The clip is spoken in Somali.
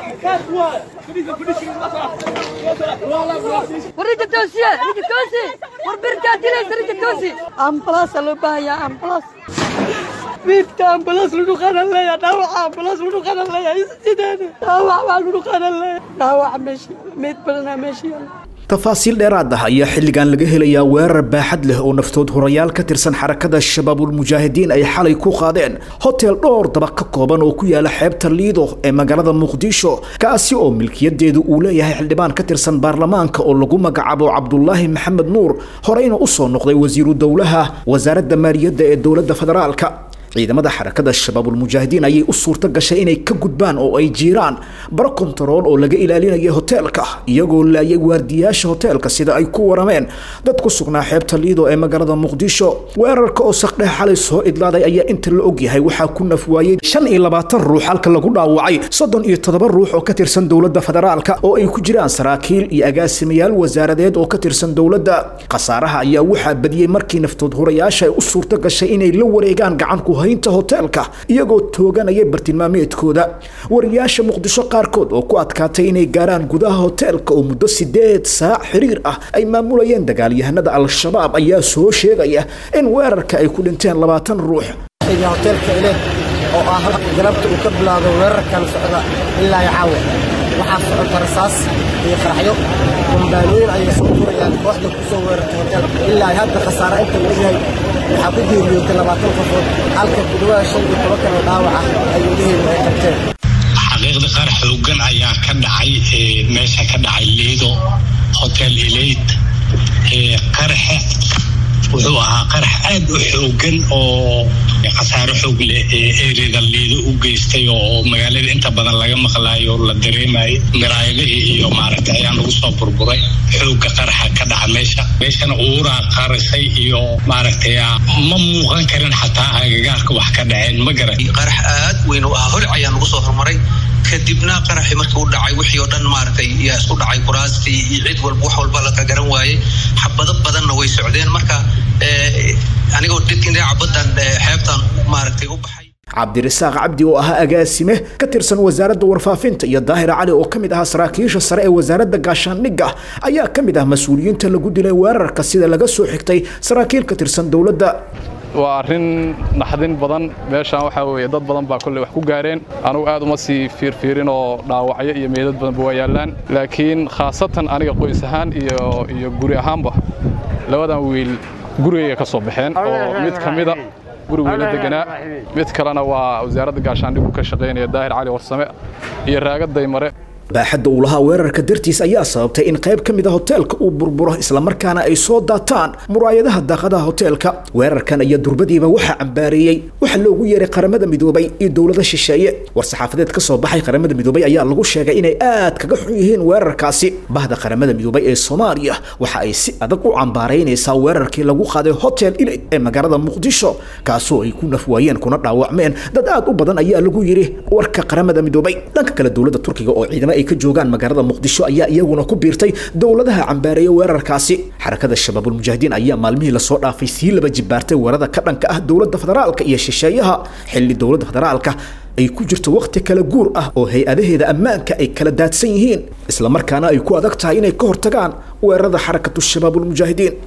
وريت التوسية ريت التوسي وربركات ليس ريت التوسي امبلاس لو باهيا امبلاس بيبتا امبلاس لو خان الله يا داوع امبلاس لو خان الله يا سيدنا داوع لو خان الله داوع ماشي ميت بدنا ماشي tafaasiil dheeraad ah ayaa xilligan laga helayaa weerar baaxad leh oo naftood horayaal ka tirsan xarakada shabaabulmujaahidiin ay xalay ku qaadeen hotel dhowr daba ka kooban oo ku yaala xeebta liido ee magaalada muqdisho kaasi oo milkiyadeedu uu leeyahay xildhibaan ka tirsan baarlamaanka oo lagu magacaabo cabdulaahi maxamed nuur horeyna usoo noqday wasiiru dowlaha wasaaradda maaliyadda ee dowladda federaalka ciidamada xarakada shabaabulmujaahidiin ayay u suurto gashay inay ka gudbaan oo ay jiiraan baro kontarool oo laga ilaalinaya hoteelka iyagoo laayay waardiyaasha hoteelka sida ay ku warameen dad ku sugnaa xeebta liido ee magaalada muqdisho weerarka oo saqdhex xalay soo idlaaday ayaa inta la ogyahay waxaa ku nafwaayey shan iyo labaatan ruux halka lagu dhaawacay soddon iyo toddoba ruux oo ka tirsan dowladda federaalka oo ay ku jiraan saraakiil iyo agaasimayaal wasaaradeed oo ka tirsan dowladda khasaaraha ayaa waxaa badiyey markii naftood horayaasha ay u suurto gashay inay la wareegaan gacan ku haynta hoteelka iyagoo tooganaya bartilmaameedkooda wariyaasha muqdisho qaarkood oo ku adkaatay inay gaaraan gudaha hoteelka oo muddo sideed saac xiriir ah ay maamulayeen dagaalyahanada al-shabaab ayaa soo sheegaya in weerarka ay ku dhinteen labaatan ruux hoteelka ile oo ah galabta uu ka bilaado weerarkan socda ilaa iyo caawa waxaa socota rasaas iyo qaraxyo kumbaanooyin ayay soo furayaan kooxda ku soo weerartay hoteelka ilaa hadda khasaare inta la ogyahay waxaa ku geeriyootay labaatan qofood halka ku dhawaada shan iyo toban kaloo dhaawac ah ay wadaheydu ay qabteen xaqiiqda qaar xoogan ayaa ka dhacay meesha ka dhacay liido hotel eleid qaraxa wuxuu ahaa qarax aad u xoogan oo khasaaro xoog leh ee ereda liido u geystay oo magaalada inta badan laga maqlaayo la dareemayo miraayadihii iyo maaragtay ayaa lagu soo burburay xooga qaraxa ka dhaca meesha meeshana uuraa qarasay iyo maaragtay ma muuqan karin xataa agagaarka wax ka dhaceen ma garan qarax aad weyn u ahaa holic ayaa nagu soo hormaray kadibna qaraxii markii u dhacay wixii oo dhan maaragtay yaa isku dhacay kuraastii iyo cid walba wax walba laka garan waayey xabado badanna way socdeen marka anigoo dhinaca baddan xeebtan maaragtay u baxay cabdirasaaq cabdi oo ahaa agaasime ka tirsan wasaaradda warfaafinta iyo daahir cali oo ka mid ahaa saraakiisha sare ee wasaaradda gaashaandhigga ayaa ka mid ah mas-uuliyiinta lagu dilay weerarka sida laga soo xigtay saraakiil ka tirsan dowladda waa arrin naxdin badan meeshaan waxaa weeye dad badan baa kolley wax ku gaareen anugu aad uma sii fiirfiirin oo dhaawacyo iyo meedad badanba waa yaallaan laakiin khaasatan aniga qoys ahaan iyo iyo guri ahaanba labadan wiil gurigayga ka soo baxeen oo mid ka mida guri weyla deganaa mid kalena waa wasaaradda gaashaandhigu ka shaqaynaya daahir cali warsame iyo raagaday mare baaxadda uu lahaa weerarka dartiis ayaa sababtay in qayb ka mid a hoteelka uu burburo islamarkaana ay soo daataan muraayadaha daaqadaha hoteelka weerarkan ayaa durbadiiba waxaa cambaareeyey waxaa loogu yeeray qaramada midoobay iyo dowlada shisheeye war-saxaafadeed ka soo baxay qaramada midoobay ayaa lagu sheegay inay aad kaga xun yihiin weerarkaasi bahda qaramada midoobay ee soomaaliya waxa ay si adag u cambaaraynaysaa weerarkii lagu qaaday hotel ilid ee magaalada muqdisho kaasoo ay ku nafwaayeen kuna dhaawacmeen dad aad u badan ayaa lagu yidhi warka qaramada midoobay dhanka kale dowladda turkiga oo ciidamo ay ka joogaan magaalada muqdisho ayaa iyaguna ku biirtay dowladaha cambaareeya weerarkaasi xarakada shabaabulmujaahidiin ayaa maalmihii lasoo dhaafay sii laba jibaartay weerada ka dhanka ah dowladda federaalka iyo shisheeyaha xilli dowladda federaalka ay ku jirto wakhti kala guur ah oo hay-adaheeda ammaanka ay kala daadsan yihiin islamarkaana ay ku adag tahay inay ka hortagaan weerarada xarakatu shabaabulmujaahidiin